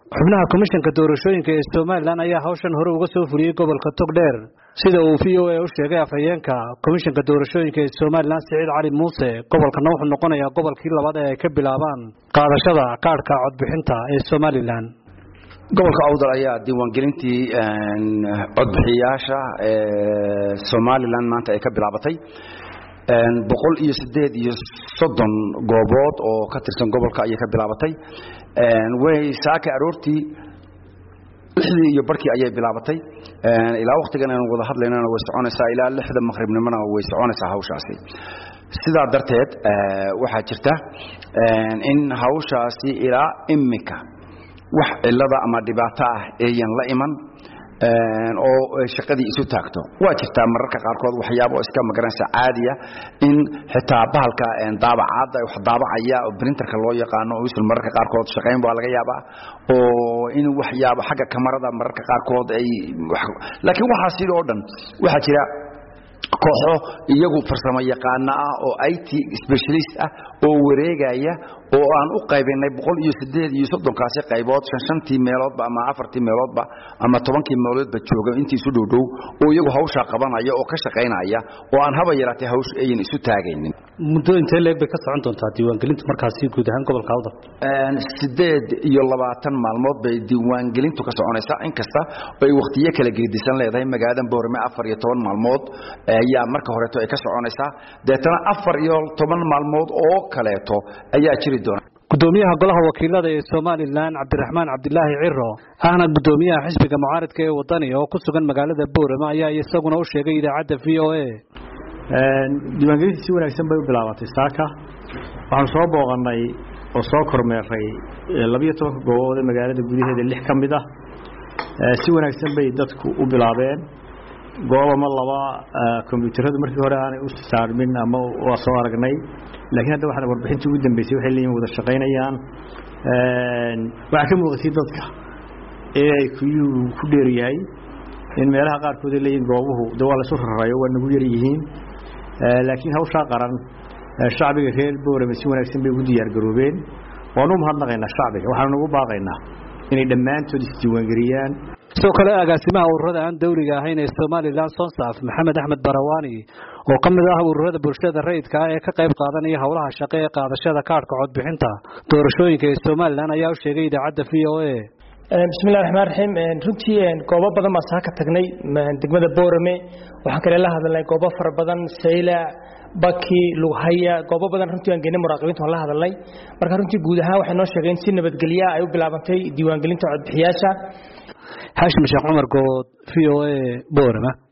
xubnaha komishanka doorashooyinka ee somalilan ayaa hawshan hore uga soo fuliyey gobolka togdheer sida uu v o a u sheegay afhayeenka komishanka doorashooyinka ee somalilan siciid cali muuse gobolkana wuxuu noqonayaa gobolkii labaad ee ay ka bilaabaan qaadashada kaadhka codbixinta ee somalilan gobolka awdal ayaa diiwaangelintii codbixiyayaasha ee somalilan maanta ay ka bilaabatay boqol iyo sideed iyo soddon goobood oo ka tirsan gobolka ayay ka bilaabatay way saaka aroortii lixdii iyo barkii ayay bilaabatay ilaa wakhtigan aan wada hadlaynana way soconaysaa ilaa lixda maqribnimona way soconaysaa hawshaasi sidaa darteed waxaa jirta in hawshaasi ilaa imika wax cilada ama dhibaato ah eeyan la iman oo shaqadii isu taagto waa jirtaa mararka qaarkood waxyaabo iska magaranaysa caadiya in xitaa bahalka daabacaadda wax daabacaya oo printerka loo yaqaano usul mararka qaarkood shaqayn baa laga yaabaa oo in waxyaabo xagga kamarada mararka qaarkood ay laakiin waxaa sidoo dhan waxaa jira kooxo iyagu farsamo yaqaano ah oo IT specialist ah oo wareegaya oo aan u qaybinay boqol iyo sideed iyo soddonkaasi qaybood shan shantii meeloodba ama afartii meeloodba ama tobankii meeloodba jooga intii isu dhowdhow oo iyagu hawshaa qabanaya oo ka shaqaynaya oo aan haba yaraatee hawsha ayan isu taagaynin muddo intee leeg bay ka socon doontaa diiwaangelintu markaasi guud ahaan gobolka awdal sideed iyo labaatan maalmood bay diiwaangelintu ka soconaysaa inkasta ay wakhtiyo kala geedisan leedahay magaaladan boorame afar iyo toban maalmood ayaa marka horeeto ay ka soconaysaa deetana afar iyo toban maalmood oo kaleeto ayaa jiri gudoomiyaha golaha wakiilada ee somalilan cabdiraxmaan cabdilaahi ciro ahna gudoomiyaha xisbiga mucaaridka ee wadani oo ku sugan magaalada boorama ayaa isaguna u sheegay idaacadda v o a diiwaangelintii si wanaagsan bay u bilaabatay saaka waxaanu soo booqanay oo soo kormeeray labiyo tobanka goobood ee magaalada gudaheeda lix ka mid ah si wanaagsan bay dadku u bilaabeen goob ama laba kombyuutaradu markii hore aanay u saarmin ama waa soo aragnay laakiin hadda waxaan warbixintii ugu dambeysay waxay leeyihin wada shaqaynayaan waxaa ka muuqatay dadka ee ay kuyuu ku dheer yahay in meelaha qaarkood ay leeyihin goobuhu de waa laysu rarayo waa nagu yar yihiin laakiin hawshaa qaran shacbiga reer boorame si wanaagsan bay ugu diyaargaroobeen waanu umahadnaqaynaa shacbiga waxaanu nagu baaqaynaa inay dhammaantood isdiiwaangeliyaan sidoo kale agaasimaha ururada aan dawliga ahayn ee somalilan sonsaf maxamed axmed barawani oo ka mid ah ururada bulshada rayidka ah ee ka qayb qaadanaya howlaha shaqo ee qaadashada kaadhka codbixinta doorashooyinka ee somalilan ayaa u sheegay idaacadda v o a bismillahi raxmaan raxiim runtii goobo badan baan saa ka tagnay degmada boorame waxaan kale la hadalnay goobo fara badan saylac baki lughaya goobo badan runtii aan geynay muraaqibiinta waan la hadalnay marka runtii guud ahaan waxay noo sheegeen si nabadgelya ay u bilaabantay diiwaangelinta codbixiyaasha xaashim sheekh cumar good v o a boorama